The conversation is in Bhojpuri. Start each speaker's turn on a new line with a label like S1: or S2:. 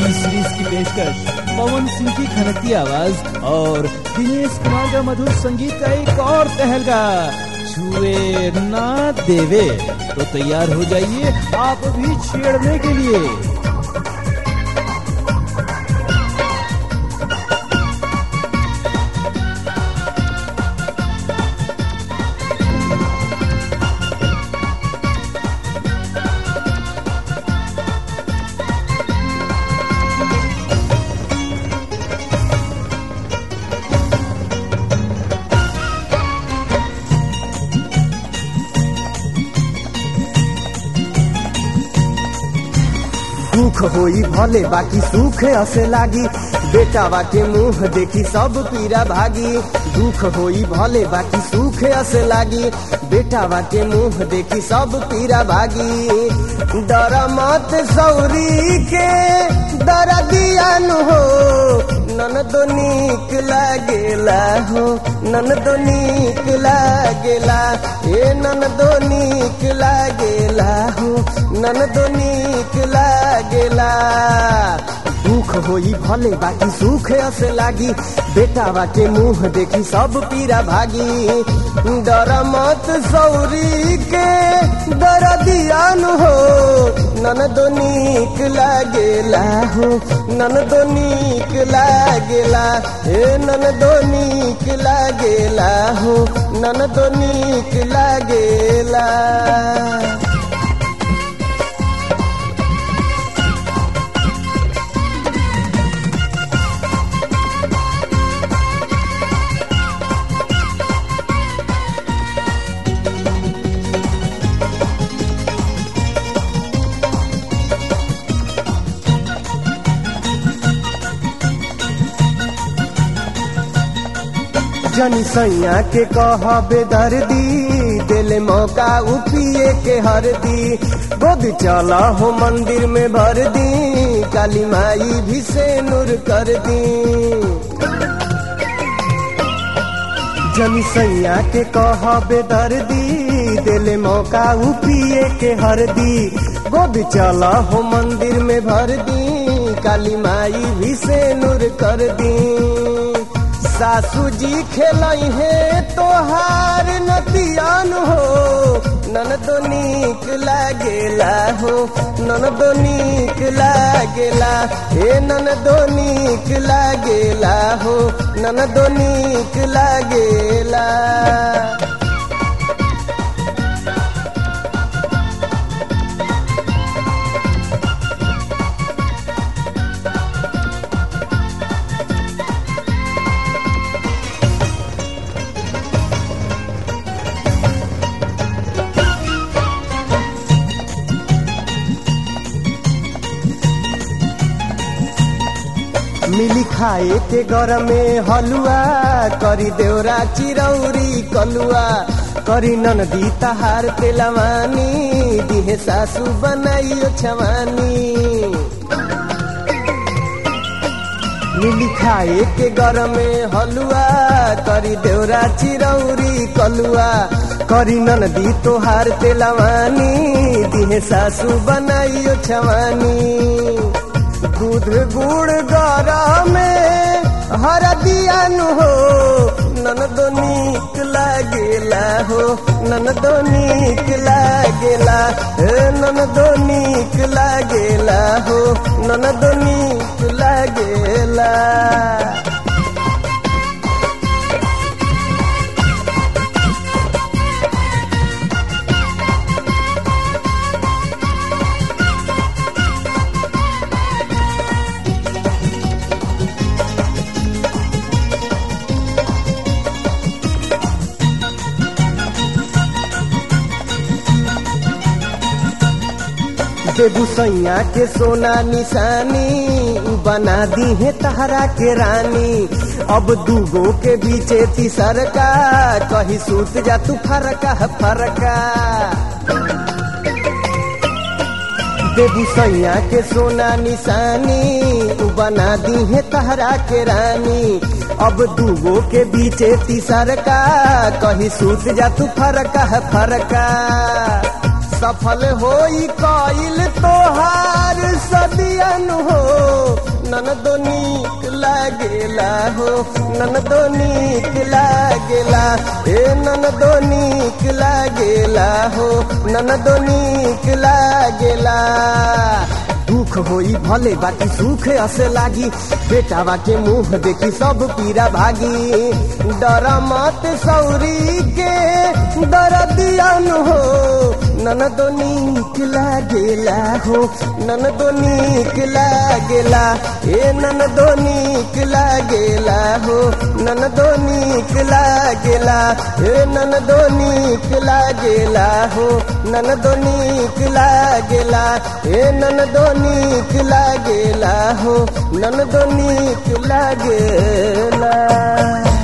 S1: टीवी सीरीज की पेशकश पवन सिंह की खनकती आवाज और दिनेश कुमार का मधुर संगीत का एक और तहलका छुए ना देवे तो तैयार हो जाइए आप भी छेड़ने के लिए
S2: दुख होई भले बाकी सुख असे लागी बेटावा के मुंह देखी सब पीरा भागी दुख होई भले बाकी सुख असे लागी बेटावा के मुंह देखी सब पीरा भागी डर मत सौरी के डर दियान हो नन तो नीक लागेला हो नन तो नीक लागेला ए नन तो नीक लागेला हो नन तो नीक लागेला दुख होई भले बाकी सुख असे लागी बेटावा के मुंह देखी सब पीरा भागी डर मत सौरी के डर दियान हो नन दो नीक लागेला हो नन दो नीक लागेला हे नन दो नीक लागेला हो नन दो नीक लागेला जनी सैया के कहबे दर्दी दिल मौका उपिए के हरदी गोद चला हो मंदिर में भर दी काली माई भी से नूर कर दी जनी सैया के कहबे दर्दी दिल मौका उपिए के हरदी गोद चला हो मंदिर में भर दी काली माई भी से नूर कर दी सासू जी खेलई है तोहार नतियान हो नन तो नीक लागेला हो नन तो नीक लागेला हे नन तो नीक लागेला हो नन तो नीक लागेला मिली खाए के घर में हलुआ करी देवरा चिरौरी कलुआ करी ननदी तहार तेलवानी दिहे सासू बनाइयो छवानी मिली खाए के घर में हलुआ करी देवरा चिरौरी कलुआ करी ननदी तोहार तेलवानी दिहे सासू बनाइयो छवानी दूध गुड़ गरा में हर दियान हो नन दो नीक लागेला हो नन दो नीक लागेला हे नन दो नीक लागेला हो नन दो नीक लागेला बेगूसैया के सोना निशानी बना दी है तहरा के रानी अब दूगो के बीचे तीसर का कही सूत जा तू फरका फरका बेगूसैया के सोना निशानी बना दी है तहरा के रानी अब दूगो के बीचे तीसर का कही सूत जा तू फरका फरका सफल होई कइल तोहार सदियन हो ननदो नीक लागेला हो ननदो नीक लागेला ए ननदो नीक लागेला हो ननदो नीक लागेला दुख होई भले बाकी सुख असे लागी बेटावा के मुंह देखी सब पीरा भागी डर मत सौरी के दर दियन हो ननदो नीक लागेला हो ननदो नीक लागेला ए ननदो नीक लागेला हो ननदो नीक लागेला ए ननदो नीक लागेला हो ननदो नीक लागेला ए ननदो नीक लागेला हो ननदो नीक लागेला